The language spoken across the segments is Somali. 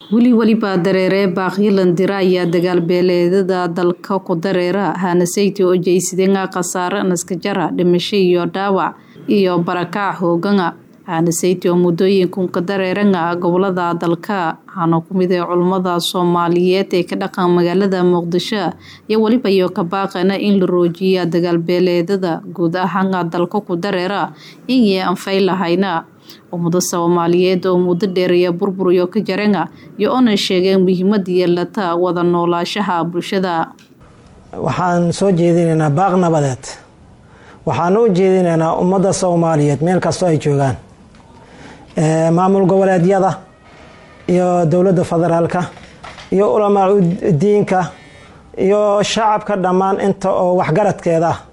weli welibaa dareere baaqyilandira ayaa dagaalbeeleedada dalka ku dareera haanasayti oo jeysadeenga khasaare naskajara dhimasho iyo dhaawac iyo barakac hooganga haanasayti oo muddooyinkunka dareeranga gobolada dalka waxaana kumid ee culummada soomaaliyeed ee ka dhaqan magaalada muqdisho iyo weliba iyo ka baaqana in la roojiya dagaalbeeleedada guud ahaanga dalka ku dareera inyee anfay lahayna ummado soomaaliyeed oo muddo dheeraya burbur iyo ka jaranga iyo ona sheegeen muhiimada yeelata wada noolaashaha bulshada waxaan soo jeedinaynaa baaq nabadeed waxaan u jeedinaynaa ummadda soomaaliyeed meel kastoo ay joogaan maamul goboleedyada iyo dowladda federaalka iyo ulamaa diinka iyo shacabka dhammaan inta oo waxgaradkeeda ah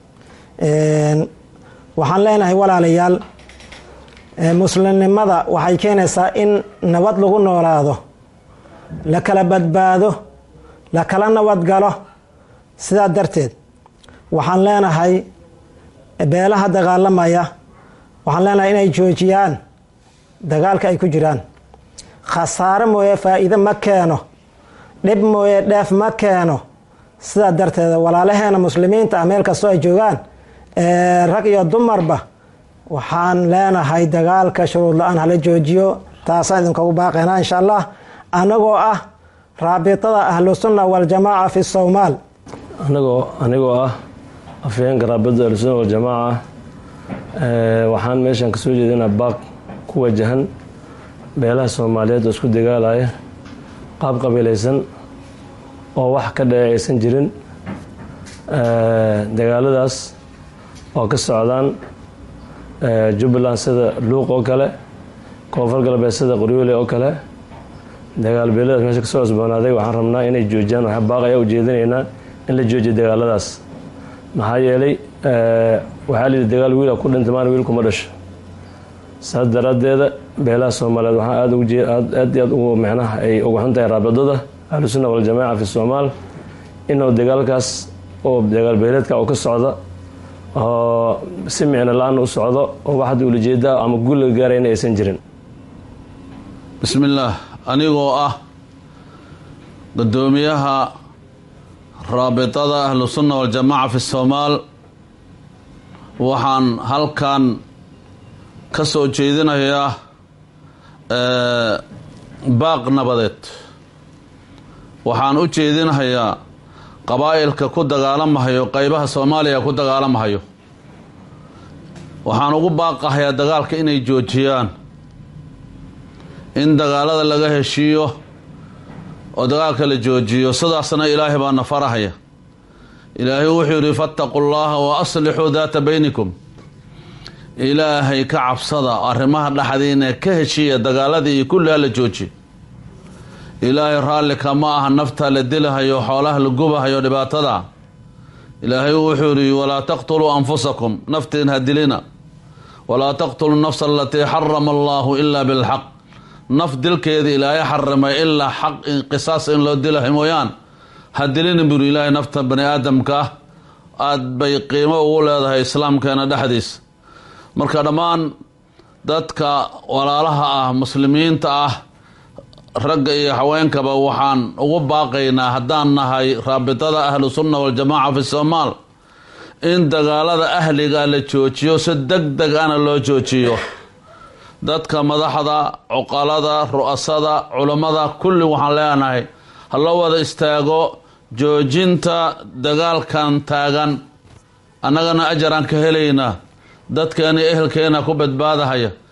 waxaan leenahay walaalayaal muslimnimada waxay keenaysaa in nabad lagu noolaado la kala badbaado la kala nabadgalo sidaa darteed waxaan leenahay beelaha dagaalamaya waxaan leenahay inay joojiyaan dagaalka ay ku jiraan khasaare mooye faa-iide ma keeno dhib mooye dheef ma keeno sidaa darteed walaalaheena muslimiinta ah meel kastoo ay joogaan rag iyo dumarba waxaan leenahay dagaalka shuruud la-aan hala joojiyo taasaan idinkugu baaqaynaa insha allah anagoo ah raabitada ahlusunna waljamaaca fi soomaal anagoo anigoo ah afhayeenka raabidada ahlusunna waljamaaca waxaan meeshan kasoo jeedinaa baaq ku wajahan beelaha soomaaliyeed oo isku dagaalaya qaab qabiilaysan oo wax ka dhece aysan jirin dagaaladaas oo ka socdaan jubbaland sida luuq oo kale koonfur galbeed sida qoryoole oo kale dagaal beeladaas meesha kasoo cusboonaaday waxaan rabnaa inay joojiyaan waxaa baaq ayaa ujeedinaynaa in la joojiyo dagaaladaas maxaa yeelay waxaa layidhi dagaal wiila ku dhintay maana wiilkuma dhasho saas daraaddeeda beelaha soomaaliyeed waxaa aad aad iyo aad ugu micnaha ay uga xun tahay raabidada ahlusunna waljamaaca fi soomaal inuu dagaalkaas oo dagaal beeleedka oo ka socda oo si micno la-aan u socdo oo waxad ulajeeda ama guul laga gaarayna aysan jirin bismillaah anigoo ah guddoomiyaha raabitada ahlusunna waljamaaca fi soomaal waxaan halkan ka soo jeedinayaa baaq nabadeed waxaan u jeedinahayaa qabaa'ilka ku dagaalamahayo qeybaha soomaaliya ku dagaalamahayo waxaan ugu baaqahayaa dagaalka inay joojiyaan in dagaalada laga heshiiyo oo dagaalka la joojiyo sidaasna ilaahay baa na farahaya ilaahay wuxuu yidhi fattaqu llaha wa aslixuu daata baynikum ilaahay ka cabsada arrimaha dhexdiina ka heshiiya dagaaladii iyo kulliha la joojiyo ilaahay raallika ma aha nafta la dilahayo xoolaha la gubahayo dhibaatada ilaahay wuxuu yihi walaa taqtuluu anfusakum naftiin ha dilina walaa taqtuluu nafsa alatii xarama allahu ilaa bilxaq naf dilkeeda ilaahay xarimay ilaa xaq qisaas in loo dilahay mooyaan ha dilina buri ilaahay nafta bani aadamka ah aada bay qiimo ugu leedahay islaamkeena dhexdiisa marka dhammaan dadka walaalaha ah muslimiinta ah ragga iyo haweenkaba waxaan ugu baaqaynaa haddaan nahay raabitada ahlu sunna waljamaaca fi soomaal in dagaalada ahliga la joojiyo si deg deg ana loo joojiyo dadka madaxda cuqalada ru'asada culammada kulli waxaan leenahay ha loo wada istaago joojinta dagaalkan taagan annagana ajaraan ka helaynaa dadkeena ehelkeena ku badbaadahaya